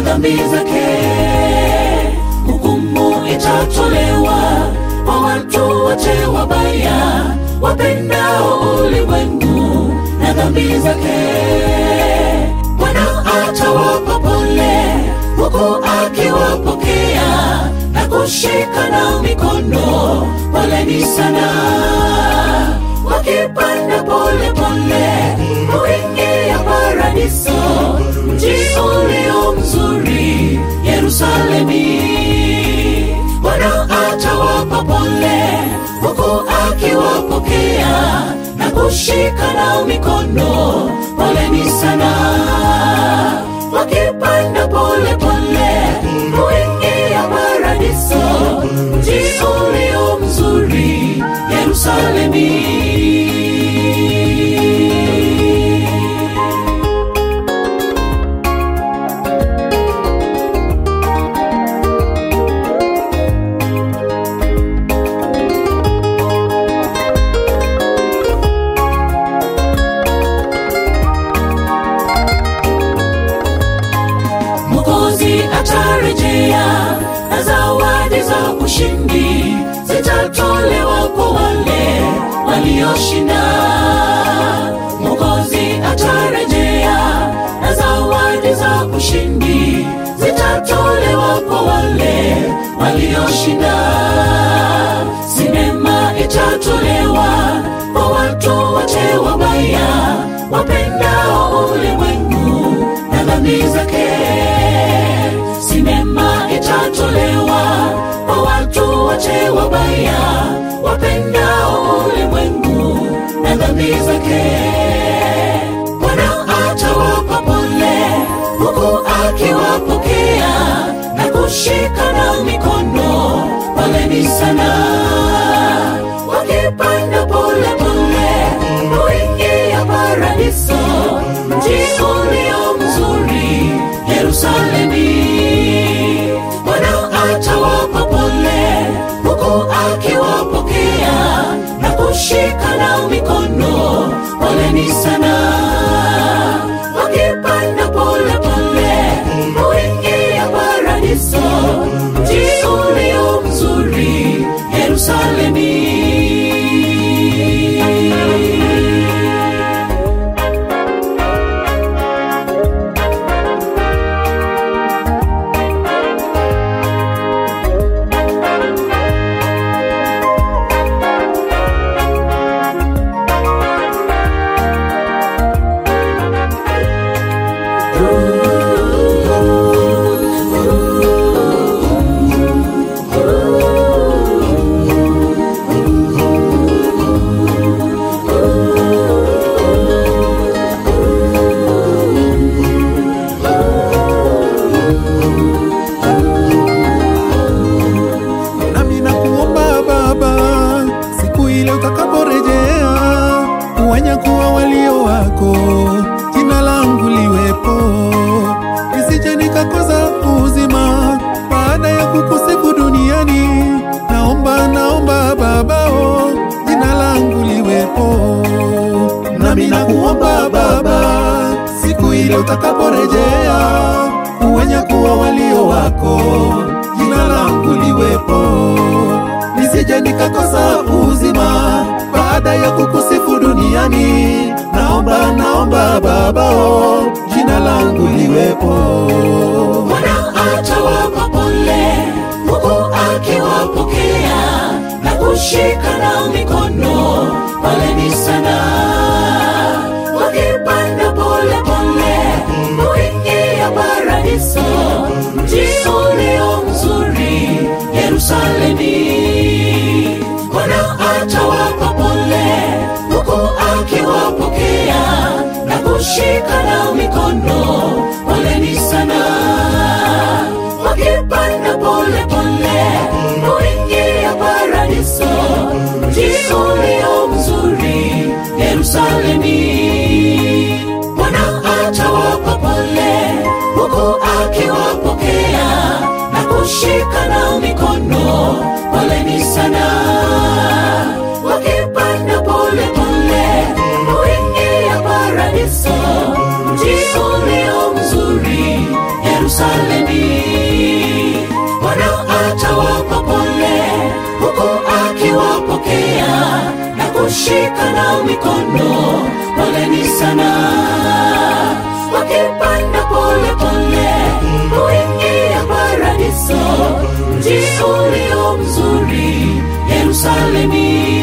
dhambi zake. Hukumu itatolewa kwa watu wote wabaya wapendao ulimwengu na dhambi zake. Bwana atawapa pole huku akiwapokea na kushika na mikono, poleni sana, wakipanda pole pole kuingia paradiso, mji ulio mzuri Yerusalemi. Bwana atawapa pole huku akiwapokea na kushika na mikono, poleni sana, wakipanda pole pole kuingia paradiso, mji ulio mzuri Yerusalemi. Mwokozi atarejea na zawadi za ushindi zitatolewa kwa wale walioshinda. Mwokozi atarejea na zawadi za ushindi zitatolewa kwa wale walioshinda. Sinema itatolewa kwa watu wote wabaya wapendao ulimwengu na dhambi zake. Sinema itatolewa kwa watu wote wabaya wapendao ulimwengu na dhambi zake. Bwana atawapa pole huku akiwapokea na kushika na mikono, poleni sana, wakipanda pole pole kuingia paradiso, mji ulio mzuri Yerusalemi. Bwana atawapa pole huku akiwapokea na kushika na mikono, poleni sana, wakipanda pole pole kuingia paradiso, mji ulio mzuri Yerusalemi. nami nakuomba Baba, siku ile utakaporejea, kuwanyakuwa walio wako, jina langu liwepo, nisije nikakosa uzima baada ya kukusifu duniani. Naomba, naomba Baba, oh, jina langu liwepo, nami nakuomba Baba, siku ile utakaporejea, kuwanyakuwa walio wako, jina langu liwepo, nisije nikakosa uzima baada ya kukusifu duniani. Naomba, naomba Baba, oh, jina langu liwepo. Bwana atawapa pole huku akiwapokea na kushika na mikono, poleni sana, wakipanda pole pole kuingia paradiso, mji ulio mzuri Yerusalemi. Bwana atawapa pole huku akiwapokea na kushika na mikono, poleni sana, wakipanda pole pole kuingia paradiso, mji ulio mzuri Yerusalemi. Bwana atawapa pole huku akiwapokea na kushika na mikono, poleni sana, wakipanda pole pole kuingia paradiso, mji ulio mzuri Yerusalemi. wakishikana mikono poleni sana wakipanda pole pole kuingia paradiso mji ulio mzuri yerusalemi